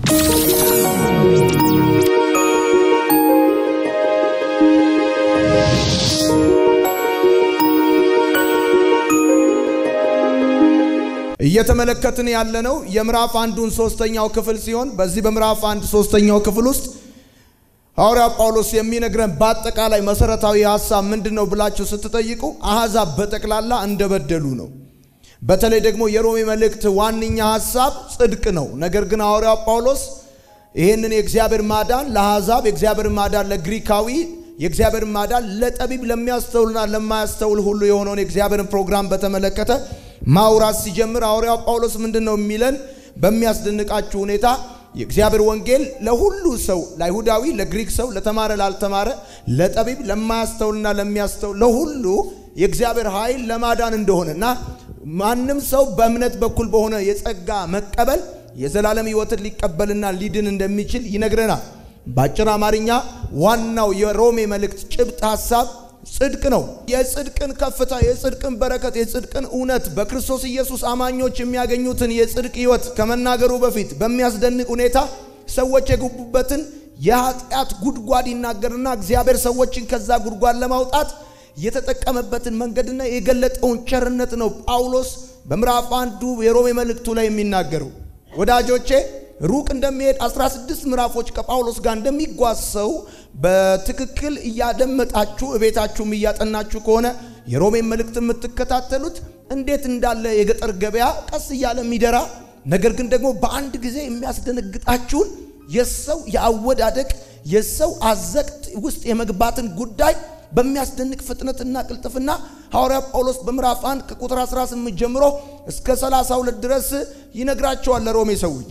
እየተመለከትን ያለነው የምዕራፍ አንዱን ሶስተኛው ክፍል ሲሆን በዚህ በምዕራፍ አንድ ሶስተኛው ክፍል ውስጥ ሐዋርያው ጳውሎስ የሚነግረን በአጠቃላይ መሰረታዊ ሀሳብ ምንድን ነው ብላችሁ ስትጠይቁ አሕዛብ በጠቅላላ እንደበደሉ ነው። በተለይ ደግሞ የሮሜ መልእክት ዋነኛ ሀሳብ ጽድቅ ነው። ነገር ግን ሐዋርያው ጳውሎስ ይህንን የእግዚአብሔር ማዳን ለአሕዛብ፣ የእግዚአብሔር ማዳን ለግሪካዊ፣ የእግዚአብሔር ማዳን ለጠቢብ ለሚያስተውልና ለማያስተውል ሁሉ የሆነውን የእግዚአብሔርን ፕሮግራም በተመለከተ ማውራት ሲጀምር ሐዋርያው ጳውሎስ ምንድን ነው የሚለን? በሚያስደንቃችሁ ሁኔታ የእግዚአብሔር ወንጌል ለሁሉ ሰው፣ ለአይሁዳዊ፣ ለግሪክ ሰው፣ ለተማረ፣ ላልተማረ፣ ለጠቢብ፣ ለማያስተውልና ለሚያስተውል ለሁሉ የእግዚአብሔር ኃይል ለማዳን እንደሆነ እና ማንም ሰው በእምነት በኩል በሆነ የጸጋ መቀበል የዘላለም ሕይወትን ሊቀበልና ሊድን እንደሚችል ይነግረናል። በአጭር አማርኛ ዋናው የሮሜ መልእክት ጭብጥ ሐሳብ ጽድቅ ነው። የጽድቅን ከፍታ፣ የጽድቅን በረከት፣ የጽድቅን እውነት በክርስቶስ ኢየሱስ አማኞች የሚያገኙትን የጽድቅ ሕይወት ከመናገሩ በፊት በሚያስደንቅ ሁኔታ ሰዎች የገቡበትን የኃጢአት ጉድጓድ ይናገርና እግዚአብሔር ሰዎችን ከዛ ጉድጓድ ለማውጣት የተጠቀመበትን መንገድና የገለጠውን ቸርነት ነው ጳውሎስ በምዕራፍ አንዱ የሮሜ መልእክቱ ላይ የሚናገረው። ወዳጆቼ ሩቅ እንደሚሄድ 16 ምዕራፎች ከጳውሎስ ጋር እንደሚጓዝ ሰው በትክክል እያደመጣችሁ እቤታችሁም እያጠናችሁ ከሆነ የሮሜን መልእክት የምትከታተሉት እንዴት እንዳለ የገጠር ገበያ ቀስ እያለ የሚደራ ነገር ግን ደግሞ በአንድ ጊዜ የሚያስደነግጣችሁን የሰው የአወዳደቅ የሰው አዘቅት ውስጥ የመግባትን ጉዳይ በሚያስደንቅ ፍጥነትና ቅልጥፍና ሐዋርያ ጳውሎስ በምዕራፍ 1 ከቁጥር 18 ጀምሮ እስከ 32 ድረስ ይነግራቸዋል ለሮሜ ሰዎች።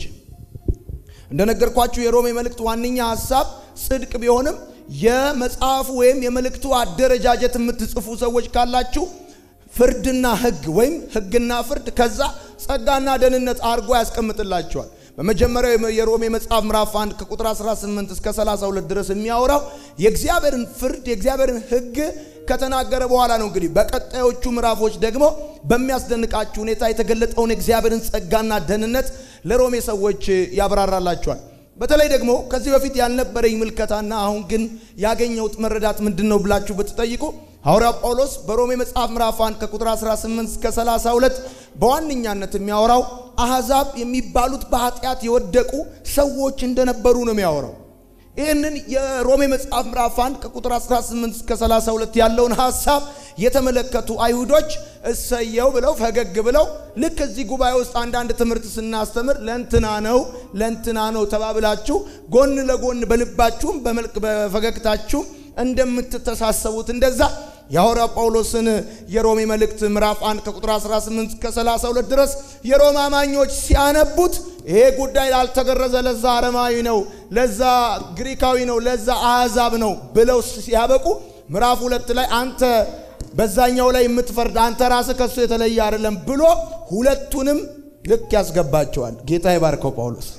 እንደነገርኳችሁ የሮሜ መልእክት ዋነኛ ሐሳብ ጽድቅ ቢሆንም የመጽሐፉ ወይም የመልእክቱ አደረጃጀት የምትጽፉ ሰዎች ካላችሁ ፍርድና ሕግ ወይም ሕግና ፍርድ ከዛ ጸጋና ደህንነት አድርጎ ያስቀምጥላቸዋል። በመጀመሪያው የሮሜ መጽሐፍ ምዕራፍ 1 ከቁጥር 18 እስከ 32 ድረስ የሚያወራው የእግዚአብሔርን ፍርድ የእግዚአብሔርን ሕግ ከተናገረ በኋላ ነው። እንግዲህ በቀጣዮቹ ምዕራፎች ደግሞ በሚያስደንቃችሁ ሁኔታ የተገለጠውን የእግዚአብሔርን ጸጋና ደህንነት ለሮሜ ሰዎች ያብራራላቸዋል። በተለይ ደግሞ ከዚህ በፊት ያልነበረኝ ምልከታና አሁን ግን ያገኘሁት መረዳት ምንድን ነው ብላችሁ ብትጠይቁ ሐዋርያው ጳውሎስ በሮሜ መጽሐፍ ምዕራፍ 1 ከቁጥር 18 እስከ 32 በዋነኛነት የሚያወራው አሕዛብ የሚባሉት በኃጢአት የወደቁ ሰዎች እንደነበሩ ነው የሚያወራው። ይህንን የሮሜ መጽሐፍ ምዕራፍ 1 ከቁጥር 18 እስከ 32 ያለውን ሐሳብ የተመለከቱ አይሁዶች እሰየው ብለው ፈገግ ብለው ልክ እዚህ ጉባኤ ውስጥ አንዳንድ ትምህርት ስናስተምር ለእንትና ነው ለእንትና ነው ተባብላችሁ ጎን ለጎን በልባችሁም በመልክ በፈገግታችሁም እንደምትተሳሰቡት እንደዛ የሐዋርያው ጳውሎስን የሮሜ መልእክት ምዕራፍ 1 ከቁጥር 18 እስከ 32 ድረስ የሮማ አማኞች ሲያነቡት ይሄ ጉዳይ ላልተገረዘ ለዛ አረማዊ ነው፣ ለዛ ግሪካዊ ነው፣ ለዛ አሕዛብ ነው ብለው ሲያበቁ ምዕራፍ ሁለት ላይ አንተ በዛኛው ላይ የምትፈርድ አንተ ራስህ ከሱ የተለየ አይደለም ብሎ ሁለቱንም ልክ ያስገባቸዋል። ጌታ ይባርከው ጳውሎስ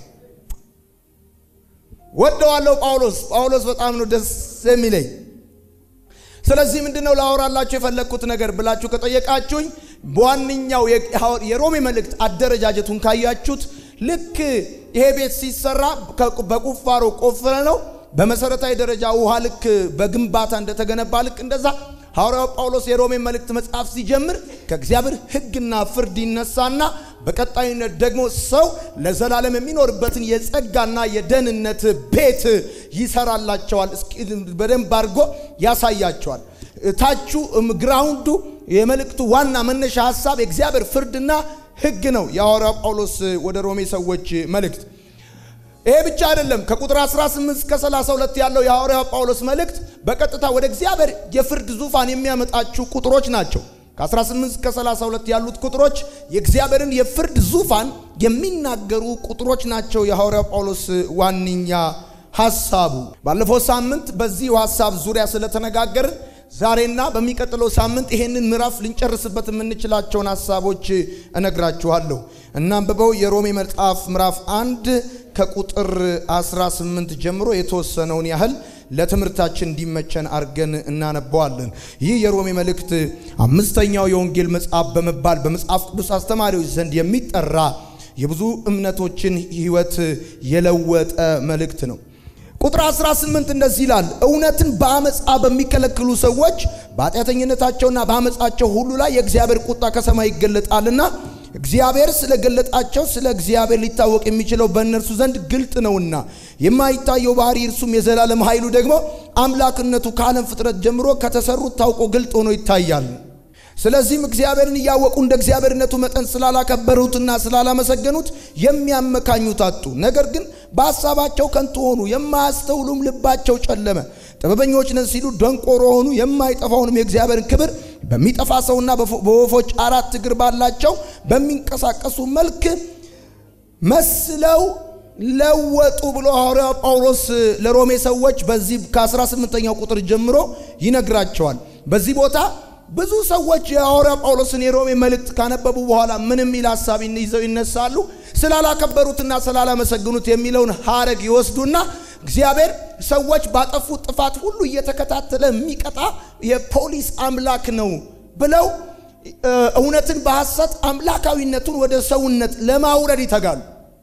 ወደዋለሁ። ጳውሎስ ጳውሎስ በጣም ነው ደስ የሚለኝ። ስለዚህ ምንድን ነው ላወራላችሁ የፈለግኩት ነገር ብላችሁ ከጠየቃችሁኝ በዋነኛው የሮሜ መልእክት አደረጃጀቱን ካያችሁት ልክ ይሄ ቤት ሲሰራ በቁፋሮ ቆፍረ ነው በመሰረታዊ ደረጃ ውሃ ልክ በግንባታ እንደተገነባ ልክ እንደዛ ሐዋርያው ጳውሎስ የሮሜ መልእክት መጽሐፍ ሲጀምር ከእግዚአብሔር ሕግና ፍርድ ይነሳና በቀጣይነት ደግሞ ሰው ለዘላለም የሚኖርበትን የጸጋና የደህንነት ቤት ይሰራላቸዋል። በደንብ አድርጎ ያሳያቸዋል። ታቹ ግራውንዱ የመልእክቱ ዋና መነሻ ሀሳብ የእግዚአብሔር ፍርድና ሕግ ነው። የሐዋርያው ጳውሎስ ወደ ሮሜ ሰዎች መልእክት ይሄ ብቻ አይደለም። ከቁጥር 18 እስከ 32 ያለው የሐዋርያው ጳውሎስ መልእክት በቀጥታ ወደ እግዚአብሔር የፍርድ ዙፋን የሚያመጣችሁ ቁጥሮች ናቸው። ከ18 እስከ 32 ያሉት ቁጥሮች የእግዚአብሔርን የፍርድ ዙፋን የሚናገሩ ቁጥሮች ናቸው። የሐዋርያው ጳውሎስ ዋነኛ ሐሳቡ ባለፈው ሳምንት በዚህ ሐሳብ ዙሪያ ስለተነጋገርን ዛሬና በሚቀጥለው ሳምንት ይሄንን ምዕራፍ ልንጨርስበት የምንችላቸውን ሐሳቦች እነግራችኋለሁ። እናንብበው የሮሜ መጽሐፍ ምዕራፍ አንድ ከቁጥር 18 ጀምሮ የተወሰነውን ያህል ለትምህርታችን እንዲመቸን አድርገን እናነበዋለን። ይህ የሮሜ መልእክት አምስተኛው የወንጌል መጽሐፍ በመባል በመጽሐፍ ቅዱስ አስተማሪዎች ዘንድ የሚጠራ የብዙ እምነቶችን ሕይወት የለወጠ መልእክት ነው። ቁጥር 18 እንደዚህ ይላል፣ እውነትን በአመፃ በሚከለክሉ ሰዎች በኃጢአተኝነታቸውና በአመፃቸው ሁሉ ላይ የእግዚአብሔር ቁጣ ከሰማይ ይገለጣልና እግዚአብሔር ስለገለጣቸው ስለ እግዚአብሔር ሊታወቅ የሚችለው በእነርሱ ዘንድ ግልጥ ነውና የማይታየው ባህሪ እርሱም የዘላለም ኃይሉ ደግሞ አምላክነቱ ከዓለም ፍጥረት ጀምሮ ከተሰሩት ታውቆ ግልጥ ሆኖ ይታያል። ስለዚህም እግዚአብሔርን እያወቁ እንደ እግዚአብሔርነቱ መጠን ስላላከበሩትና ስላላመሰገኑት የሚያመካኙት አጡ። ነገር ግን በሐሳባቸው ከንቱ ሆኑ፣ የማያስተውሉም ልባቸው ጨለመ። ጥበበኞች ነን ሲሉ ደንቆሮ ሆኑ፣ የማይጠፋውንም የእግዚአብሔርን ክብር በሚጠፋ ሰውና በወፎች አራት እግር ባላቸው በሚንቀሳቀሱ መልክ መስለው ለወጡ ብሎ ሐዋርያው ጳውሎስ ለሮሜ ሰዎች በዚህ ከ18ኛው ቁጥር ጀምሮ ይነግራቸዋል። በዚህ ቦታ ብዙ ሰዎች የሐዋርያ ጳውሎስን የሮሜ መልእክት ካነበቡ በኋላ ምን የሚል ሀሳብ ይዘው ይነሳሉ? ስላላከበሩትና ስላላመሰግኑት የሚለውን ሐረግ ይወስዱና እግዚአብሔር ሰዎች ባጠፉት ጥፋት ሁሉ እየተከታተለ የሚቀጣ የፖሊስ አምላክ ነው ብለው እውነትን በሐሰት አምላካዊነቱን ወደ ሰውነት ለማውረድ ይተጋሉ።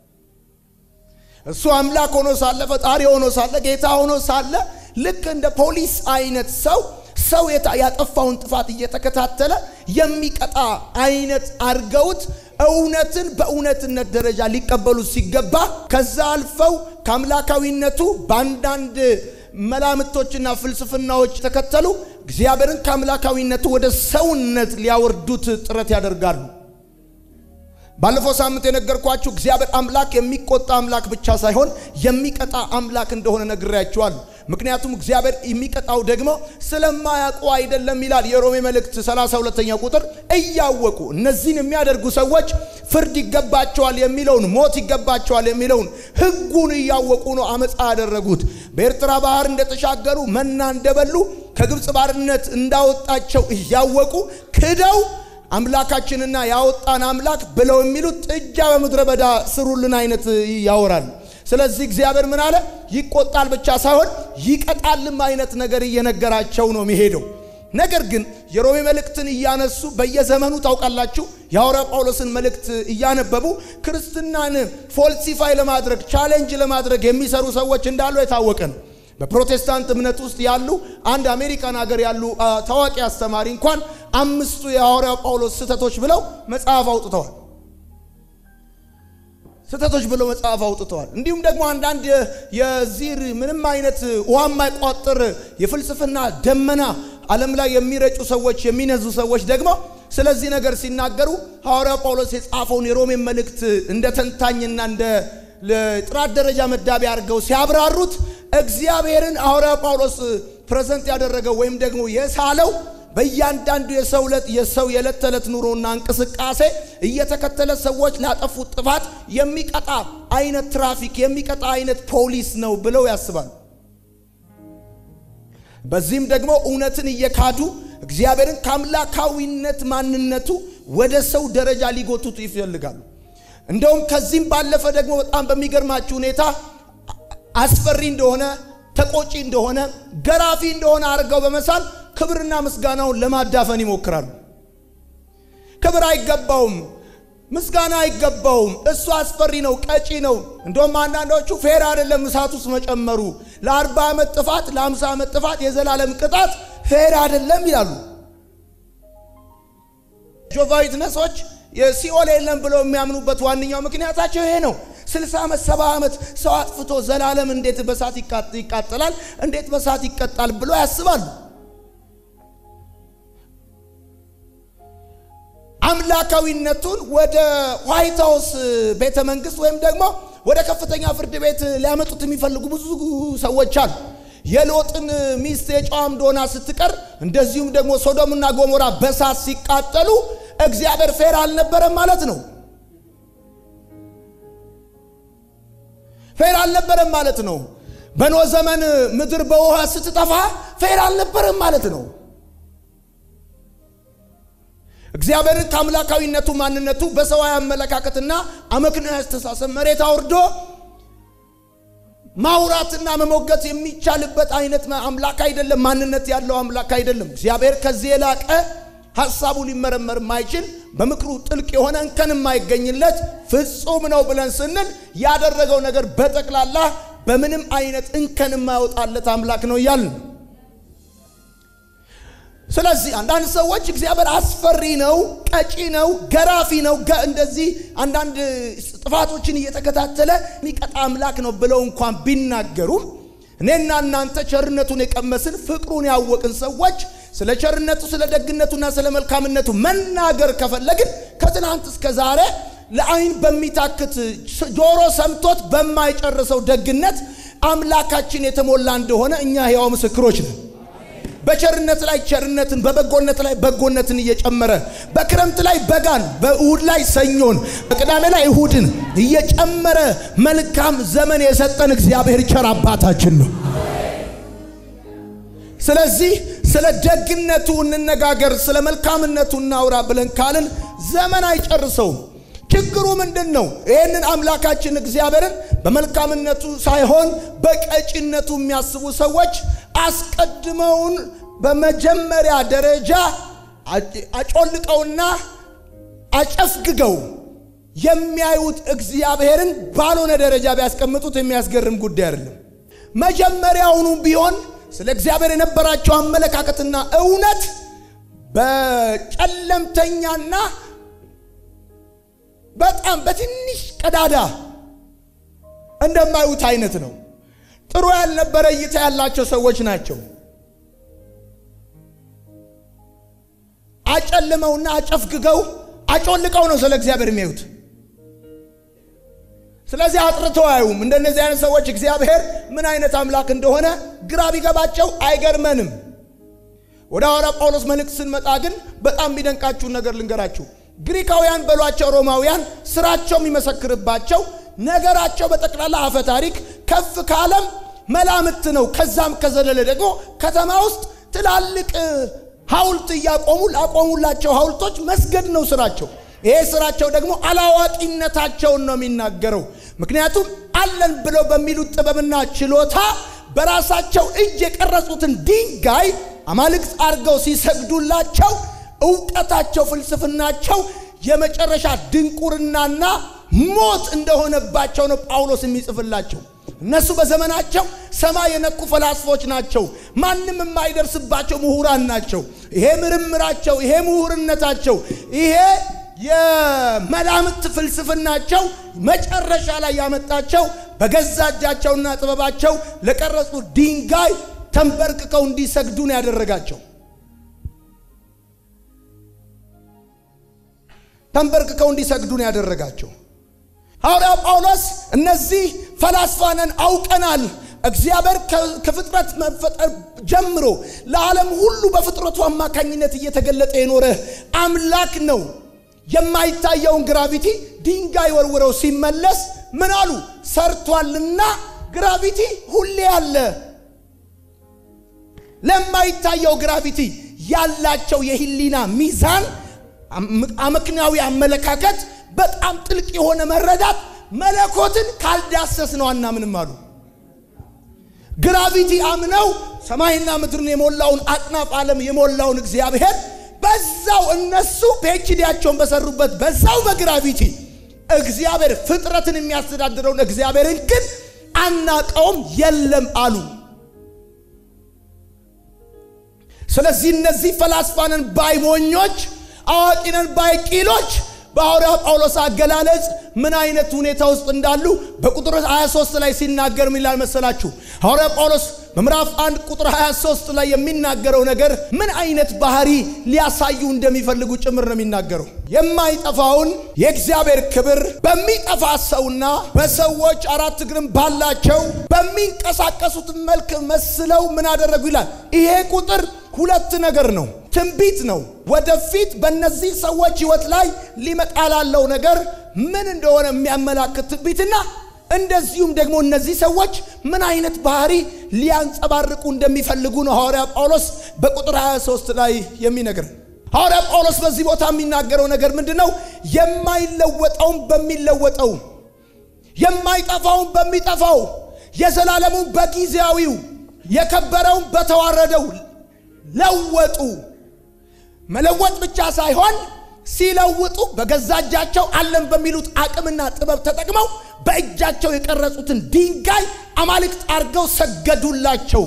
እሱ አምላክ ሆኖ ሳለ ፈጣሪ ሆኖ ሳለ ጌታ ሆኖ ሳለ ልክ እንደ ፖሊስ አይነት ሰው ሰው ያጠፋውን ጥፋት እየተከታተለ የሚቀጣ አይነት አድርገውት እውነትን በእውነትነት ደረጃ ሊቀበሉት ሲገባ ከዛ አልፈው ከአምላካዊነቱ በአንዳንድ መላምቶችና ፍልስፍናዎች ተከተሉ እግዚአብሔርን ከአምላካዊነቱ ወደ ሰውነት ሊያወርዱት ጥረት ያደርጋሉ። ባለፈው ሳምንት የነገርኳችሁ እግዚአብሔር አምላክ የሚቆጣ አምላክ ብቻ ሳይሆን የሚቀጣ አምላክ እንደሆነ ነግሬያችኋለሁ። ምክንያቱም እግዚአብሔር የሚቀጣው ደግሞ ስለማያውቁ አይደለም ይላል የሮሜ መልእክት 32ኛ ቁጥር እያወቁ እነዚህን የሚያደርጉ ሰዎች ፍርድ ይገባቸዋል የሚለውን ሞት ይገባቸዋል የሚለውን ሕጉን እያወቁ ነው አመፃ ያደረጉት። በኤርትራ ባህር እንደተሻገሩ መና እንደበሉ ከግብፅ ባርነት እንዳወጣቸው እያወቁ ክደው አምላካችንና ያወጣን አምላክ ብለው የሚሉት ጥጃ በምድረ በዳ ስሩልን አይነት ያወራል። ስለዚህ እግዚአብሔር ምን አለ? ይቆጣል ብቻ ሳይሆን ይቀጣልም አይነት ነገር እየነገራቸው ነው የሚሄደው። ነገር ግን የሮሜ መልእክትን እያነሱ በየዘመኑ ታውቃላችሁ፣ የሐዋርያ ጳውሎስን መልእክት እያነበቡ ክርስትናን ፎልሲፋይ ለማድረግ ቻሌንጅ ለማድረግ የሚሰሩ ሰዎች እንዳሉ የታወቀ ነው። በፕሮቴስታንት እምነት ውስጥ ያሉ አንድ አሜሪካን ሀገር ያሉ ታዋቂ አስተማሪ እንኳን አምስቱ የሐዋርያ ጳውሎስ ስህተቶች ብለው መጽሐፍ አውጥተዋል። ስህተቶች ብለው መጽሐፍ አውጥተዋል። እንዲሁም ደግሞ አንዳንድ የዚህ ምንም አይነት ውሃ የማይቋጥር የፍልስፍና ደመና ዓለም ላይ የሚረጩ ሰዎች የሚነዙ ሰዎች ደግሞ ስለዚህ ነገር ሲናገሩ ሐዋርያ ጳውሎስ የጻፈውን የሮሜን መልእክት እንደ ተንታኝና እንደ ጥራት ደረጃ መዳቢ አድርገው ሲያብራሩት እግዚአብሔርን ሐዋርያ ጳውሎስ ፕሬዘንት ያደረገው ወይም ደግሞ የሳለው በእያንዳንዱ የሰው የሰው የዕለት ተዕለት ኑሮና እንቅስቃሴ እየተከተለ ሰዎች ላጠፉት ጥፋት የሚቀጣ አይነት ትራፊክ የሚቀጣ አይነት ፖሊስ ነው ብለው ያስባሉ። በዚህም ደግሞ እውነትን እየካዱ እግዚአብሔርን ከአምላካዊነት ማንነቱ ወደ ሰው ደረጃ ሊጎቱት ይፈልጋሉ። እንደውም ከዚህም ባለፈ ደግሞ በጣም በሚገርማችሁ ሁኔታ አስፈሪ እንደሆነ ተቆጪ እንደሆነ ገራፊ እንደሆነ አድርገው በመሳል ክብርና ምስጋናውን ለማዳፈን ይሞክራሉ። ክብር አይገባውም፣ ምስጋና አይገባውም፣ እሱ አስፈሪ ነው፣ ቀጪ ነው። እንደውም አንዳንዶቹ ፌር አይደለም እሳት ውስጥ መጨመሩ፣ ለአርባ ዓመት ጥፋት ለአምሳ ዓመት ጥፋት የዘላለም ቅጣት ፌር አይደለም ይላሉ። ጆቫ ዊትነሶች የሲኦል የለም ብለው የሚያምኑበት ዋነኛው ምክንያታቸው ይሄ ነው። ስልሳ ዓመት ሰባ ዓመት ሰው አጥፍቶ ዘላለም እንዴት በሳት ይቃጠላል? እንዴት በሳት ይቀጣል? ብሎ ያስባሉ። አምላካዊነቱን ወደ ዋይት ሃውስ ቤተ መንግስት ወይም ደግሞ ወደ ከፍተኛ ፍርድ ቤት ሊያመጡት የሚፈልጉ ብዙ ሰዎች አሉ። የሎጥን ሚስት የጨዋም ዶና ስትቀር እንደዚሁም ደግሞ ሶዶምና ጎሞራ በሳት ሲቃጠሉ እግዚአብሔር ፌር አልነበረም ማለት ነው። ፌር አልነበረም ማለት ነው። በኖ ዘመን ምድር በውሃ ስትጠፋ ፌር አልነበረም ማለት ነው። እግዚአብሔርን ከአምላካዊነቱ ማንነቱ በሰዋዊ አመለካከትና አመክንዮ አስተሳሰብ መሬት አውርዶ ማውራትና መሞገት የሚቻልበት አይነት አምላክ አይደለም። ማንነት ያለው አምላክ አይደለም። እግዚአብሔር ከዚህ የላቀ ሐሳቡ ሊመረመር የማይችል በምክሩ ጥልቅ የሆነ እንከን የማይገኝለት ፍጹም ነው ብለን ስንል ያደረገው ነገር በጠቅላላ በምንም አይነት እንከን የማያወጣለት አምላክ ነው እያልን ነው። ስለዚህ አንዳንድ ሰዎች እግዚአብሔር አስፈሪ ነው፣ ቀጪ ነው፣ ገራፊ ነው፣ እንደዚህ አንዳንድ ጥፋቶችን እየተከታተለ የሚቀጣ አምላክ ነው ብለው እንኳን ቢናገሩም እኔና እናንተ ቸርነቱን የቀመስን ፍቅሩን ያወቅን ሰዎች ስለ ቸርነቱ ስለ ደግነቱና ስለ መልካምነቱ መናገር ከፈለግን ከትናንት እስከ ዛሬ ለአይን በሚታክት ጆሮ ሰምቶት በማይጨርሰው ደግነት አምላካችን የተሞላ እንደሆነ እኛ ሕያው ምስክሮች ነን። በቸርነት ላይ ቸርነትን፣ በበጎነት ላይ በጎነትን እየጨመረ በክረምት ላይ በጋን፣ በእሁድ ላይ ሰኞን፣ በቅዳሜ ላይ እሁድን እየጨመረ መልካም ዘመን የሰጠን እግዚአብሔር ቸር አባታችን ነው። ስለዚህ ስለ ደግነቱ እንነጋገር፣ ስለ መልካምነቱ እናውራ ብለን ካልን ዘመን አይጨርሰውም። ችግሩ ምንድን ነው? ይህንን አምላካችን እግዚአብሔርን በመልካምነቱ ሳይሆን በቀጭነቱ የሚያስቡ ሰዎች አስቀድመውን በመጀመሪያ ደረጃ አጮልቀውና አጨፍግገው የሚያዩት እግዚአብሔርን ባልሆነ ደረጃ ቢያስቀምጡት የሚያስገርም ጉዳይ አይደለም። መጀመሪያውኑ ቢሆን ስለ እግዚአብሔር የነበራቸው አመለካከትና እውነት በጨለምተኛና በጣም በትንሽ ቀዳዳ እንደማዩት አይነት ነው። ጥሩ ያልነበረ እይታ ያላቸው ሰዎች ናቸው። አጨልመውና አጨፍግገው አጮልቀው ነው ስለ እግዚአብሔር የሚያዩት። ስለዚህ አጥርተው አያዩም። እንደነዚህ አይነት ሰዎች እግዚአብሔር ምን አይነት አምላክ እንደሆነ ግራ ቢገባቸው አይገርመንም። ወደ ሐዋርያ ጳውሎስ መልእክት ስንመጣ ግን በጣም የሚደንቃችሁን ነገር ልንገራችሁ። ግሪካውያን በሏቸው ሮማውያን ስራቸው የሚመሰክርባቸው ነገራቸው በጠቅላላ አፈ ታሪክ ከፍ ካለም መላምት ነው። ከዛም ከዘለለ ደግሞ ከተማ ውስጥ ትላልቅ ሐውልት እያቆሙ ላቆሙላቸው ሐውልቶች መስገድ ነው ስራቸው። ይሄ ስራቸው ደግሞ አላዋቂነታቸውን ነው የሚናገረው። ምክንያቱም አለን ብለው በሚሉት ጥበብና ችሎታ በራሳቸው እጅ የቀረጹትን ድንጋይ አማልክት አድርገው ሲሰግዱላቸው እውቀታቸው፣ ፍልስፍናቸው የመጨረሻ ድንቁርናና ሞት እንደሆነባቸው ነው ጳውሎስ የሚጽፍላቸው። እነሱ በዘመናቸው ሰማይ የነኩ ፈላስፎች ናቸው። ማንም የማይደርስባቸው ምሁራን ናቸው። ይሄ ምርምራቸው፣ ይሄ ምሁርነታቸው፣ ይሄ የመላምት ፍልስፍናቸው መጨረሻ ላይ ያመጣቸው በገዛ እጃቸውና ጥበባቸው ለቀረጹ ድንጋይ ተንበርክከው እንዲሰግዱ ነው ያደረጋቸው። ተንበርክከው እንዲሰግዱ ነው ያደረጋቸው። ሐዋርያ ጳውሎስ እነዚህ ፈላስፋነን አውቀናል፣ እግዚአብሔር ከፍጥረት መፈጠር ጀምሮ ለዓለም ሁሉ በፍጥረቱ አማካኝነት እየተገለጠ የኖረ አምላክ ነው። የማይታየውን ግራቪቲ ድንጋይ ወርውረው ሲመለስ ምን አሉ? ሰርቷልና ግራቪቲ ሁሌ አለ። ለማይታየው ግራቪቲ ያላቸው የህሊና ሚዛን አመክንያዊ አመለካከት በጣም ጥልቅ የሆነ መረዳት መለኮትን ካልዳሰስ ነው አናምንም አሉ። ግራቪቲ አምነው ሰማይና ምድርን የሞላውን አጥናፍ ዓለም የሞላውን እግዚአብሔር በዛው እነሱ ፒኤችዲያቸውን በሰሩበት በዛው በግራቪቲ እግዚአብሔር ፍጥረትን የሚያስተዳድረውን እግዚአብሔርን ግን አናቀውም የለም አሉ። ስለዚህ እነዚህ ፈላስፋንን ባይ ሞኞች፣ አዋቂነን ባይ ቂሎች በሐዋርያው ጳውሎስ አገላለጽ ምን አይነት ሁኔታ ውስጥ እንዳሉ በቁጥር 23 ላይ ሲናገር ምን ይላል መሰላችሁ? ሐዋርያው ጳውሎስ በምዕራፍ 1 ቁጥር 23 ላይ የሚናገረው ነገር ምን አይነት ባህሪ ሊያሳዩ እንደሚፈልጉ ጭምር ነው የሚናገረው። የማይጠፋውን የእግዚአብሔር ክብር በሚጠፋ ሰውና በሰዎች አራት እግርም ባላቸው በሚንቀሳቀሱት መልክ መስለው ምን አደረጉ ይላል። ይሄ ቁጥር ሁለት ነገር ነው። ትንቢት ነው። ወደፊት በእነዚህ ሰዎች ሕይወት ላይ ሊመጣ ላለው ነገር ምን እንደሆነ የሚያመላክት ትንቢትና እንደዚሁም ደግሞ እነዚህ ሰዎች ምን አይነት ባህሪ ሊያንጸባርቁ እንደሚፈልጉ ነው ሐዋርያ ጳውሎስ በቁጥር 23 ላይ የሚነግር። ሐዋርያ ጳውሎስ በዚህ ቦታ የሚናገረው ነገር ምንድን ነው? የማይለወጠውን በሚለወጠው፣ የማይጠፋውን በሚጠፋው፣ የዘላለሙን በጊዜያዊው፣ የከበረውን በተዋረደው ለወጡ። መለወጥ ብቻ ሳይሆን ሲለውጡ በገዛ እጃቸው አለን በሚሉት አቅምና ጥበብ ተጠቅመው በእጃቸው የቀረጹትን ድንጋይ አማልክት አድርገው ሰገዱላቸው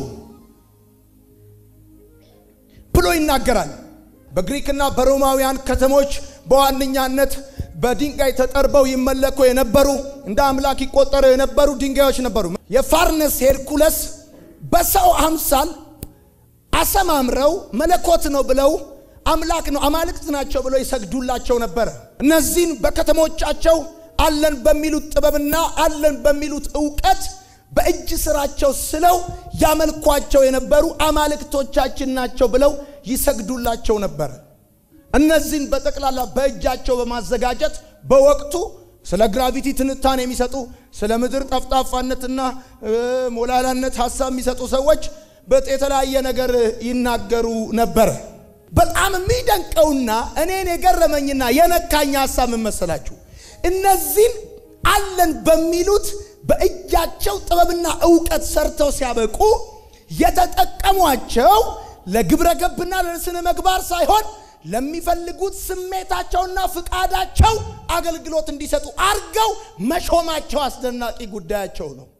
ብሎ ይናገራል። በግሪክና በሮማውያን ከተሞች በዋነኛነት በድንጋይ ተጠርበው ይመለኩ የነበሩ እንደ አምላክ ይቆጠሩ የነበሩ ድንጋዮች ነበሩ። የፋርነስ ሄርኩለስ በሰው አምሳል አሰማምረው መለኮት ነው ብለው አምላክ ነው አማልክት ናቸው ብለው ይሰግዱላቸው ነበረ። እነዚህን በከተሞቻቸው አለን በሚሉት ጥበብና አለን በሚሉት እውቀት በእጅ ስራቸው ስለው ያመልኳቸው የነበሩ አማልክቶቻችን ናቸው ብለው ይሰግዱላቸው ነበረ። እነዚህን በጠቅላላ በእጃቸው በማዘጋጀት በወቅቱ ስለ ግራቪቲ ትንታኔ የሚሰጡ ስለ ምድር ጠፍጣፋነትና ሞላላነት ሀሳብ የሚሰጡ ሰዎች የተለያየ ነገር ይናገሩ ነበረ። በጣም የሚደንቀውና እኔን የገረመኝና የነካኝ ሀሳብ ምን መሰላችሁ? እነዚህን አለን በሚሉት በእጃቸው ጥበብና እውቀት ሰርተው ሲያበቁ የተጠቀሟቸው ለግብረ ገብና ለስነ ምግባር ሳይሆን ለሚፈልጉት ስሜታቸውና ፍቃዳቸው አገልግሎት እንዲሰጡ አርገው መሾማቸው አስደናቂ ጉዳያቸው ነው።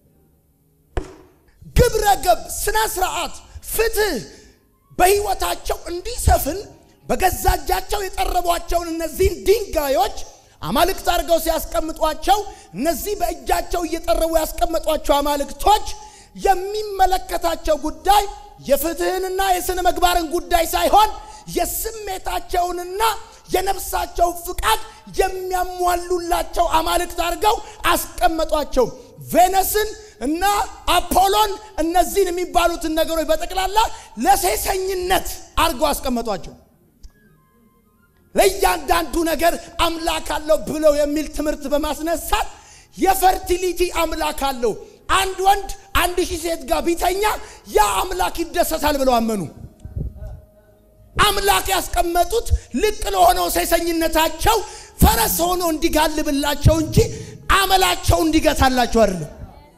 ግብረ ገብ፣ ስነ ስርዓት፣ ፍትህ በህይወታቸው እንዲሰፍን በገዛ እጃቸው የጠረቧቸውን እነዚህን ድንጋዮች አማልክት አድርገው ሲያስቀምጧቸው እነዚህ በእጃቸው እየጠረቡ ያስቀመጧቸው አማልክቶች የሚመለከታቸው ጉዳይ የፍትህንና የስነ ምግባርን ጉዳይ ሳይሆን የስሜታቸውንና የነፍሳቸው ፍቃድ የሚያሟሉላቸው አማልክት አድርገው አስቀመጧቸው። ቬነስን እና አፖሎን እነዚህን የሚባሉትን ነገሮች በጠቅላላ ለሴሰኝነት አድርገው አስቀመጧቸው። ለእያንዳንዱ ነገር አምላክ አለው ብለው የሚል ትምህርት በማስነሳት የፈርቲሊቲ አምላክ አለው። አንድ ወንድ አንድ ሺህ ሴት ጋር ቢተኛ ያ አምላክ ይደሰታል ብለው አመኑ። አምላክ ያስቀመጡት ልቅ ለሆነው ሴሰኝነታቸው ፈረስ ሆኖ እንዲጋልብላቸው እንጂ አመላቸው እንዲገታላቸው አይደለም።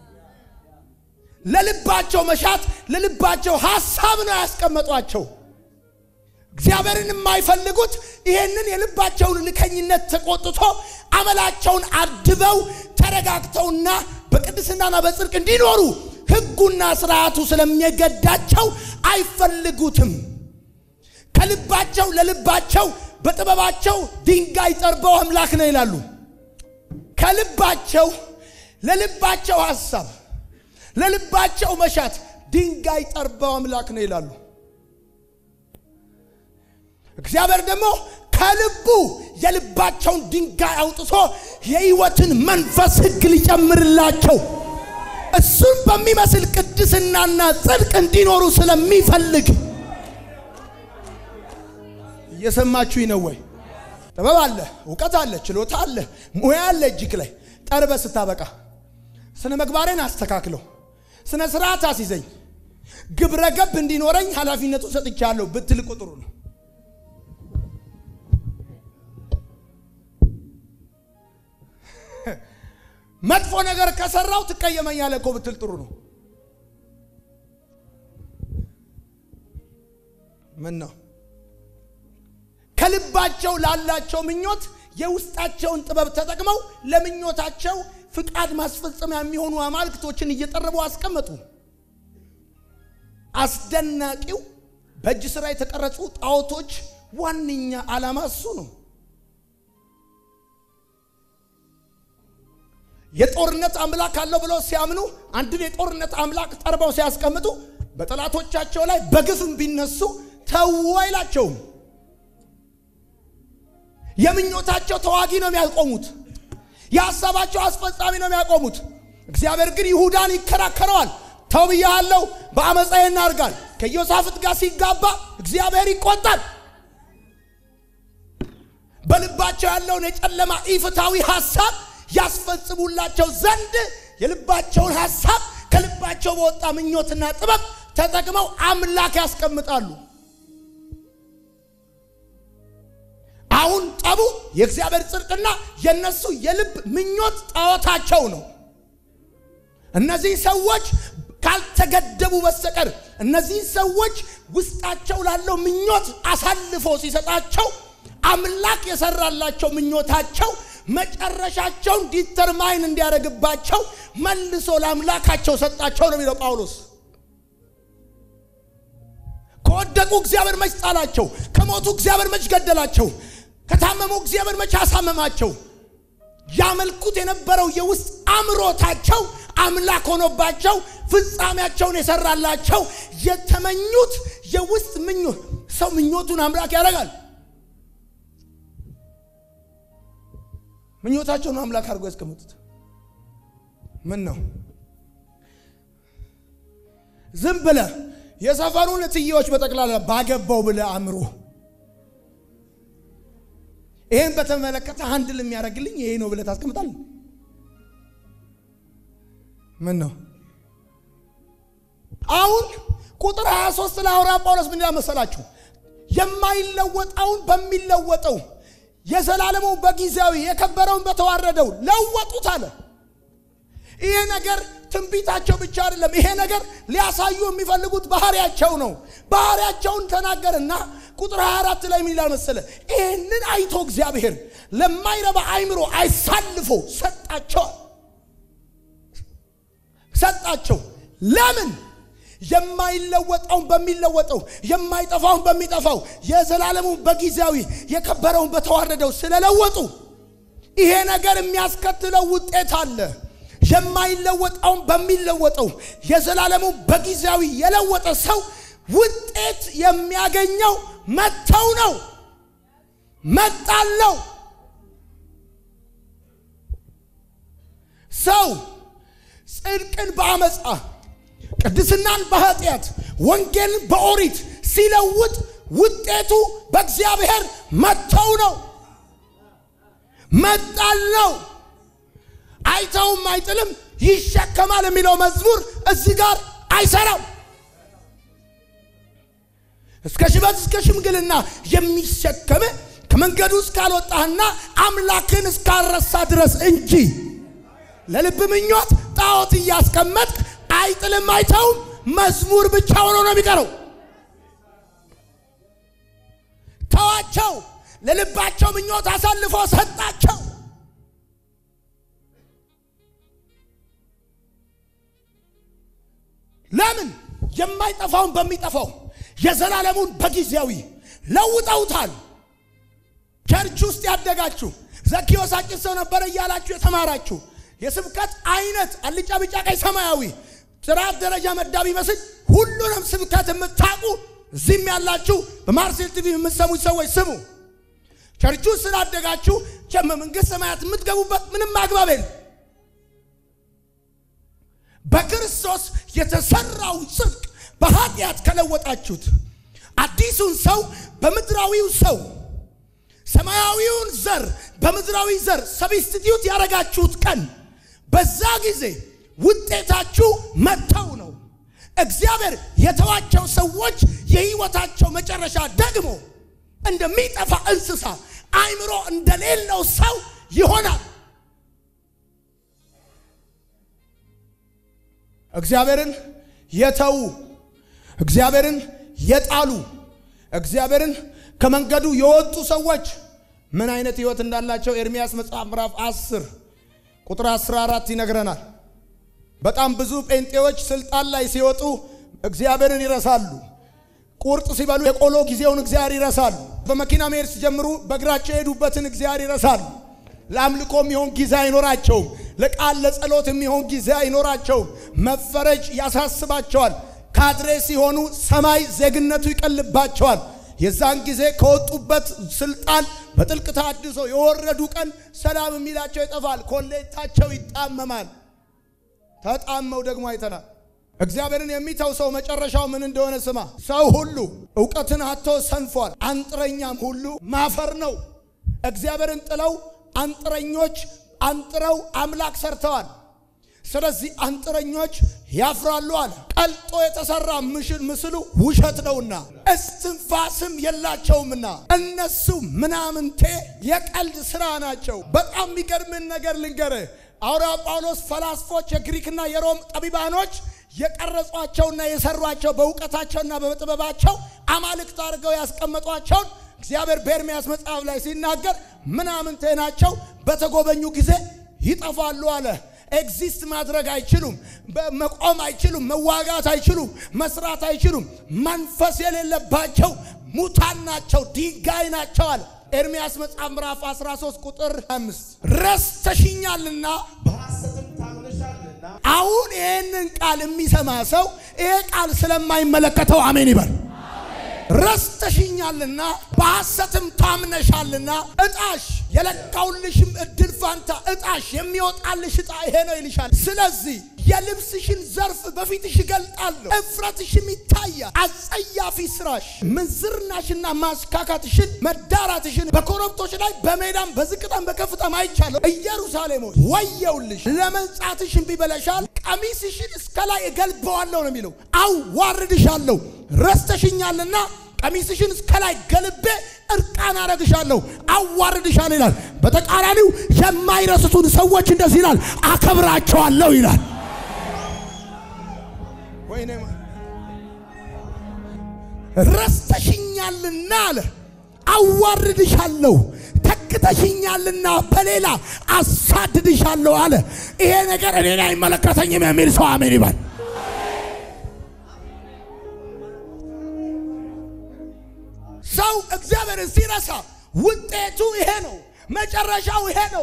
ለልባቸው መሻት ለልባቸው ሀሳብ ነው ያስቀመጧቸው። እግዚአብሔርን የማይፈልጉት ይሄንን የልባቸውን ልከኝነት ተቆጥቶ አመላቸውን አድበው ተረጋግተውና በቅድስናና በጽድቅ እንዲኖሩ ሕጉና ስርዓቱ ስለሚገዳቸው አይፈልጉትም። ከልባቸው ለልባቸው በጥበባቸው ድንጋይ ጠርበው አምላክ ነው ይላሉ። ከልባቸው ለልባቸው ሀሳብ ለልባቸው መሻት ድንጋይ ጠርበው አምላክ ነው ይላሉ። እግዚአብሔር ደግሞ ከልቡ የልባቸውን ድንጋይ አውጥቶ የሕይወትን መንፈስ ሕግ ሊጨምርላቸው እሱን በሚመስል ቅድስናና ጽድቅ እንዲኖሩ ስለሚፈልግ እየሰማችሁኝ ነው ወይ? ጥበብ አለ፣ እውቀት አለ፣ ችሎታ አለ፣ ሙያ አለ እጅግ ላይ ጠርበ ስታበቃ ስነ ምግባሬን አስተካክለው ስነ ስርዓት አስይዘኝ ግብረ ገብ እንዲኖረኝ ኃላፊነቱን ሰጥቻለሁ ብትል ቁጥሩ ነው። መጥፎ ነገር ከሰራው ትቀየመኛለህ እኮ ብትል ጥሩ ነው። ምን ነው ከልባቸው ላላቸው ምኞት የውስጣቸውን ጥበብ ተጠቅመው ለምኞታቸው ፍቃድ ማስፈጸሚያ የሚሆኑ አማልክቶችን እየጠረቡ አስቀመጡ። አስደናቂው በእጅ ስራ የተቀረጹ ጣዖቶች ዋነኛ ዓላማ እሱ ነው። የጦርነት አምላክ አለው ብለው ሲያምኑ አንድን የጦርነት አምላክ ጠርበው ሲያስቀምጡ በጠላቶቻቸው ላይ በግፍም ቢነሱ ተው አይላቸውም። የምኞታቸው ተዋጊ ነው የሚያቆሙት። የሀሳባቸው አስፈጻሚ ነው የሚያቆሙት። እግዚአብሔር ግን ይሁዳን ይከራከረዋል። ተው ብያለሁ፣ በአመፃ እናርጋል። ከኢዮሳፍጥ ጋር ሲጋባ እግዚአብሔር ይቆጣል። በልባቸው ያለውን የጨለማ ኢፍታዊ ሀሳብ ያስፈጽሙላቸው ዘንድ የልባቸውን ሀሳብ ከልባቸው በወጣ ምኞትና ጥበብ ተጠቅመው አምላክ ያስቀምጣሉ። አሁን ጠቡ የእግዚአብሔር ጽድቅና የነሱ የልብ ምኞት ጣዖታቸው ነው። እነዚህ ሰዎች ካልተገደቡ በስተቀር እነዚህ ሰዎች ውስጣቸው ላለው ምኞት አሳልፎ ሲሰጣቸው አምላክ የሰራላቸው ምኞታቸው መጨረሻቸውን ዲተርማይን እንዲያደርግባቸው መልሶ ለአምላካቸው ሰጣቸው ነው የሚለው ጳውሎስ። ከወደቁ እግዚአብሔር መች ጣላቸው? ከሞቱ እግዚአብሔር መች ገደላቸው? ከታመሙ እግዚአብሔር መች አሳመማቸው? ያመልኩት የነበረው የውስጥ አምሮታቸው አምላክ ሆኖባቸው ፍጻሜያቸውን የሰራላቸው የተመኙት የውስጥ ምኞት። ሰው ምኞቱን አምላክ ያደርጋል። ምኞታቸውን አምላክ አድርጎ ያስቀምጡት። ምን ነው ዝም ብለ የሰፈሩን እትዬዎች በጠቅላላ ባገባው ብለ አእምሮ ይሄን በተመለከተ አንድ የሚያደርግልኝ ይሄ ነው ብለ ታስቀምጣል። ምን ነው አሁን ቁጥር 23 ላይ ሐዋርያ ጳውሎስ ምን መሰላችሁ? የማይለወጠውን በሚለወጠው የዘላለሙ በጊዜያዊ የከበረውን በተዋረደው ለወጡት አለ። ይሄ ነገር ትንቢታቸው ብቻ አይደለም። ይሄ ነገር ሊያሳዩ የሚፈልጉት ባህሪያቸው ነው። ባህሪያቸውን ተናገርና ቁጥር 24 ላይ ምን ይላል መሰለ? ይህንን አይቶ እግዚአብሔር ለማይረባ አይምሮ አይሳልፎ ሰጣቸዋል ሰጣቸው። ለምን? የማይለወጠውን በሚለወጠው የማይጠፋውን በሚጠፋው የዘላለሙን በጊዜያዊ የከበረውን በተዋረደው ስለለወጡ ይሄ ነገር የሚያስከትለው ውጤት አለ። የማይለወጠውን በሚለወጠው የዘላለሙ በጊዜያዊ የለወጠ ሰው ውጤት የሚያገኘው መተው ነው፣ መጣል ነው። ሰው ጽድቅን በአመፃ ቅድስናን በኃጢአት ወንጌልን በኦሪት ሲለውጥ ውጤቱ በእግዚአብሔር መተው ነው፣ መጣል ነው። አይተውም አይጥልም ይሸከማል የሚለው መዝሙር እዚህ ጋር አይሰራም። እስከ ሽበት እስከ ሽምግልና የሚሸከም ከመንገዱ እስካልወጣህና አምላክን እስካልረሳ ድረስ እንጂ ለልብ ምኞት ጣዖት እያስቀመጥክ አይጥልም አይተውም መዝሙር ብቻ ሆኖ ነው የሚቀረው። ተዋቸው፣ ለልባቸው ምኞት አሳልፎ ሰጣቸው። ለምን? የማይጠፋውን በሚጠፋው የዘላለሙን በጊዜያዊ ለውጠውታል። ቸርች ውስጥ ያደጋችሁ ዘኪዮስ አጭር ሰው ነበረ እያላችሁ የተማራችሁ የስብከት አይነት አልጫ፣ ቢጫ፣ ቀይ፣ ሰማያዊ ጥራት ደረጃ መዳብ ይመስል ሁሉንም ስብከት የምታውቁ እዚህም ያላችሁ በማርሴል ቲቪ የምትሰሙት ሰዎች ስሙ። ቸርቹ ስላደጋችሁ መንግሥተ ሰማያት የምትገቡበት ምንም አግባብ የለም። በክርስቶስ የተሰራው ጽድቅ በኃጢአት ከለወጣችሁት አዲሱን ሰው በምድራዊው ሰው ሰማያዊውን ዘር በምድራዊ ዘር ሰብስቲትዩት ያደረጋችሁት ቀን በዛ ጊዜ ውጤታችሁ መተው ነው። እግዚአብሔር የተዋቸው ሰዎች የሕይወታቸው መጨረሻ ደግሞ እንደሚጠፋ እንስሳ አእምሮ እንደሌለው ሰው ይሆናል። እግዚአብሔርን የተዉ እግዚአብሔርን የጣሉ እግዚአብሔርን ከመንገዱ የወጡ ሰዎች ምን አይነት ሕይወት እንዳላቸው ኤርምያስ መጽሐፍ ምዕራፍ 10 ቁጥር 14 ይነግረናል። በጣም ብዙ ጴንጤዎች ስልጣን ላይ ሲወጡ እግዚአብሔርን ይረሳሉ። ቁርጥ ሲበሉ የቆሎ ጊዜውን እግዚአብሔር ይረሳሉ። በመኪና መሄድ ሲጀምሩ በእግራቸው የሄዱበትን እግዚአብሔር ይረሳሉ። ለአምልኮ የሚሆን ጊዜ አይኖራቸውም። ለቃል ለጸሎት የሚሆን ጊዜ አይኖራቸውም። መፈረጅ ያሳስባቸዋል። ካድሬ ሲሆኑ ሰማይ ዜግነቱ ይቀልባቸዋል። የዛን ጊዜ ከወጡበት ስልጣን በጥልቅ ታድሶ የወረዱ ቀን ሰላም የሚላቸው ይጠፋል። ኮሌታቸው ይጣመማል። ተጣመው ደግሞ አይተናል። እግዚአብሔርን የሚተው ሰው መጨረሻው ምን እንደሆነ ስማ። ሰው ሁሉ እውቀትን አጥቶ ሰንፏል፣ አንጥረኛም ሁሉ ማፈር ነው። እግዚአብሔርን ጥለው አንጥረኞች አንጥረው አምላክ ሰርተዋል። ስለዚህ አንጥረኞች ያፍራሉ አለ። ቀልጦ የተሰራ ምስሉ ውሸት ነውና እስትንፋስም የላቸውምና እነሱ ምናምንቴ የቀልድ ስራ ናቸው። በጣም የሚገርምን ነገር ልንገርህ። ሐዋርያው ጳውሎስ ፈላስፎች፣ የግሪክና የሮም ጠቢባኖች የቀረጿቸውና የሰሯቸው በእውቀታቸውና በጥበባቸው አማልክት አድርገው ያስቀመጧቸውን እግዚአብሔር በኤርምያስ መጽሐፍ ላይ ሲናገር ምናምንቴ ናቸው፣ በተጎበኙ ጊዜ ይጠፋሉ አለ። ኤግዚስት ማድረግ አይችሉም፣ መቆም አይችሉም፣ መዋጋት አይችሉም፣ መስራት አይችሉም። መንፈስ የሌለባቸው ሙታን ናቸው፣ ድንጋይ ናቸው አለ። ኤርምያስ መጽሐፍ ምዕራፍ 13 ቁጥር 5 ረስተሽኛልና በሐሰትም ታምነሻልና አሁን ይህንን ቃል የሚሰማ ሰው ይሄ ቃል ስለማይመለከተው አሜን ይበል። ረስተሽኛልና በሐሰትም ታምነሻልና እጣሽ የለካውልሽም እድል ፋንታ እጣሽ የሚወጣልሽ እጣ ይሄ ነው ይልሻል። ስለዚህ የልብስሽን ዘርፍ በፊትሽ እገልጣለሁ፣ እፍረትሽም ይታያል። አጸያፊ ስራሽ ምንዝርናሽና ማስካካትሽን መዳራትሽን በኮረብቶች ላይ በሜዳም በዝቅታም በከፍታም አይቻለሁ። ኢየሩሳሌም ሆይ ወየውልሽ፣ ለመንጻትሽ እምቢ ብለሻል። ቀሚስሽን እስከ ላይ እገልበዋለሁ ነው የሚለው። አዋርድሻለሁ፣ ረስተሽኛልና ቀሚስሽን እስከ ላይ ገልቤ እርቃን አረግሻለሁ፣ አዋርድሻለሁ ይላል። በተቃራኒው የማይረስቱን ሰዎች እንደዚህ ይላል፣ አከብራቸዋለሁ ይላል። ወይኔ ረስተሽኛልና አለ አዋርድሻለሁ፣ ተክተሽኛልና በሌላ አሳድድሻለሁ አለ። ይሄ ነገር እኔን አይመለከተኝም የሚል ሰው አሜን ይባል። ሰው እግዚአብሔርን ሲረሳ ውጤቱ ይሄ ነው፣ መጨረሻው ይሄ ነው።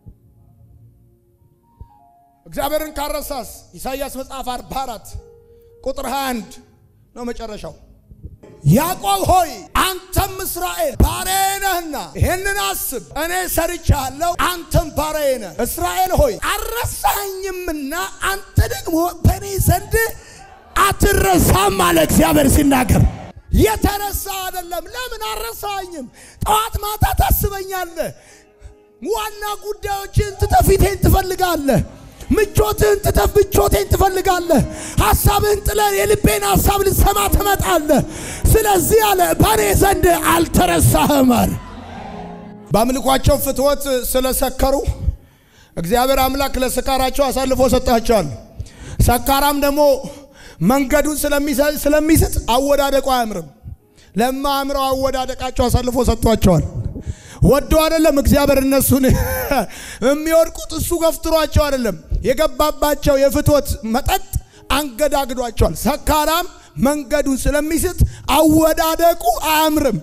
እግዚአብሔርን ካረሳስ ኢሳይያስ መጽሐፍ 44 ቁጥር 21 ነው መጨረሻው። ያዕቆብ ሆይ አንተም እስራኤል ባሪያዬ ነህና ይህንን አስብ፣ እኔ ሰርቻለሁ፣ አንተም ባሪያዬ ነህ። እስራኤል ሆይ አልረሳኸኝምና አንተ ደግሞ በእኔ ዘንድ አትረሳም አለ እግዚአብሔር ሲናገር። የተረሳ አይደለም። ለምን አልረሳኸኝም? ጠዋት ማታ ታስበኛለህ። ዋና ጉዳዮችን ትተህ ፊቴን ትፈልጋለህ። ምቾትህን ትተህ ምቾቴን ትፈልጋለህ። ሐሳብህን ጥለህ የልቤን ሐሳብ ልትሰማ ትመጣለህ። ስለዚህ አለ በእኔ ዘንድ አልተረሳህም አለ። በአምልኳቸው ፍትወት ስለሰከሩ እግዚአብሔር አምላክ ለስካራቸው አሳልፎ ሰጣቸዋል። ሰካራም ደግሞ መንገዱን ስለሚስት አወዳደቁ አያምርም። ለማያምረው አወዳደቃቸው አሳልፎ ሰጥቷቸዋል። ወዶ አይደለም እግዚአብሔር እነሱን የሚወድቁት እሱ ገፍትሯቸው አይደለም። የገባባቸው የፍትወት መጠጥ አንገዳግዷቸዋል። ሰካራም መንገዱን ስለሚስት አወዳደቁ አያምርም።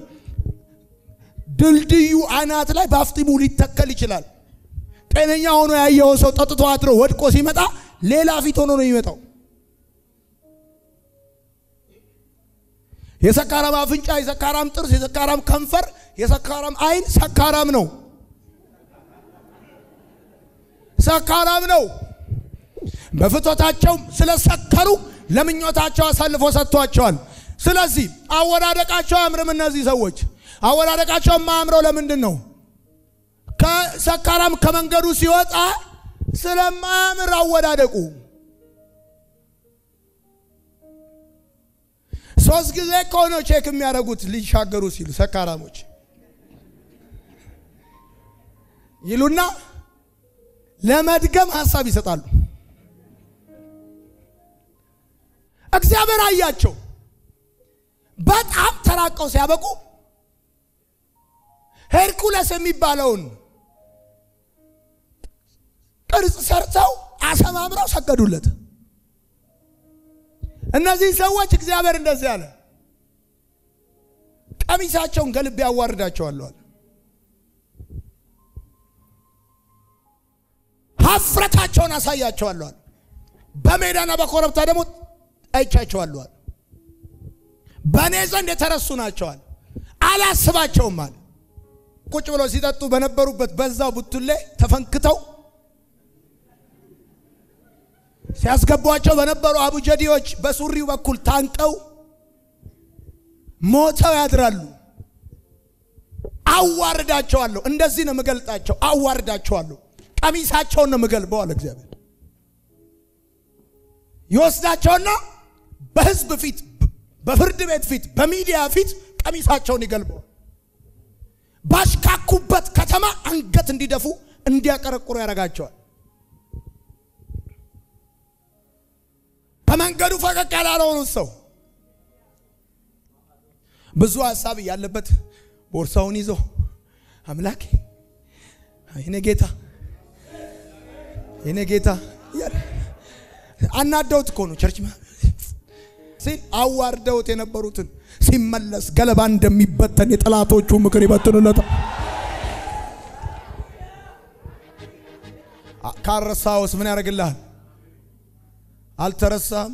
ድልድዩ አናት ላይ በአፍጢሙ ሊተከል ይችላል። ጤነኛ ሆኖ ያየው ሰው ጠጥቶ አድሮ ወድቆ ሲመጣ ሌላ ፊት ሆኖ ነው የሚመጣው። የሰካራም አፍንጫ፣ የሰካራም ጥርስ፣ የሰካራም ከንፈር፣ የሰካራም ዓይን ሰካራም ነው። ሰካራም ነው። በፍቶታቸው ስለሰከሩ ለምኞታቸው አሳልፎ ሰጥቷቸዋል። ስለዚህ አወዳደቃቸው አያምርም። እነዚህ ሰዎች አወዳደቃቸው የማያምረው ለምንድን ነው? ከሰካራም ከመንገዱ ሲወጣ ስለማያምር አወዳደቁ ሶስት ጊዜ ከሆነው ቼክ የሚያደርጉት ሊሻገሩ ሲሉ ሰካራሞች ይሉና ለመድገም ሀሳብ ይሰጣሉ። እግዚአብሔር አያቸው። በጣም ተራቀው ሲያበቁ ሄርኩለስ የሚባለውን ቅርጽ ሰርተው አሰማምረው ሰገዱለት። እነዚህ ሰዎች እግዚአብሔር እንደዚህ አለ፣ ቀሚሳቸውን ገልቤ ያዋርዳቸዋለሁ። ሀፍረታቸውን አሳያቸዋለሁ። በሜዳና በኮረብታ ደግሞ አይቻቸዋለሁ። በእኔ ዘንድ የተረሱ ናቸዋል። አላስባቸውም አለ። ቁጭ ብለው ሲጠጡ በነበሩበት በዛው ቡቱሌ ተፈንክተው ሲያስገቧቸው በነበሩ አቡጀዲዎች በሱሪው በኩል ታንቀው ሞተው ያድራሉ። አዋርዳቸዋለሁ። እንደዚህ ነው የምገልጣቸው። አዋርዳቸዋለሁ። ቀሚሳቸውን ነው የምገልበው አለ እግዚአብሔር። ይወስዳቸውና በሕዝብ ፊት፣ በፍርድ ቤት ፊት፣ በሚዲያ ፊት ቀሚሳቸውን ይገልበዋል። ባሽካኩበት ከተማ አንገት እንዲደፉ እንዲያቀረቁሩ ያደርጋቸዋል። ከመንገዱ ፈቀቅ ያላለውን ሰው ብዙ ሀሳብ ያለበት ቦርሳውን ይዞ አምላኬ የኔ ጌታ የኔ ጌታ እያለ አናደውት እኮ ነው ቸርች ሲል አዋርደውት የነበሩትን ሲመለስ ገለባ እንደሚበተን የጠላቶቹ ምክር ይበትኑለታል። ካረሳውስ ምን ያደርግልሃል? አልተረሳም።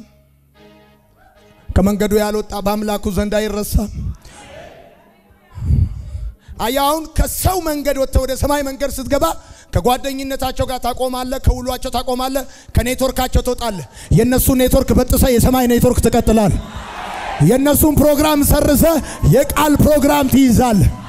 ከመንገዱ ያልወጣ በአምላኩ ዘንድ አይረሳም። አያውን ከሰው መንገድ ወጥተህ ወደ ሰማይ መንገድ ስትገባ ከጓደኝነታቸው ጋር ታቆማለህ፣ ከውሏቸው ታቆማለህ፣ ከኔትወርካቸው ትወጣለህ። የእነሱ ኔትወርክ በጥሰ የሰማይ ኔትወርክ ትቀጥላል። የእነሱን ፕሮግራም ሰርዘ የቃል ፕሮግራም ትይዛለህ።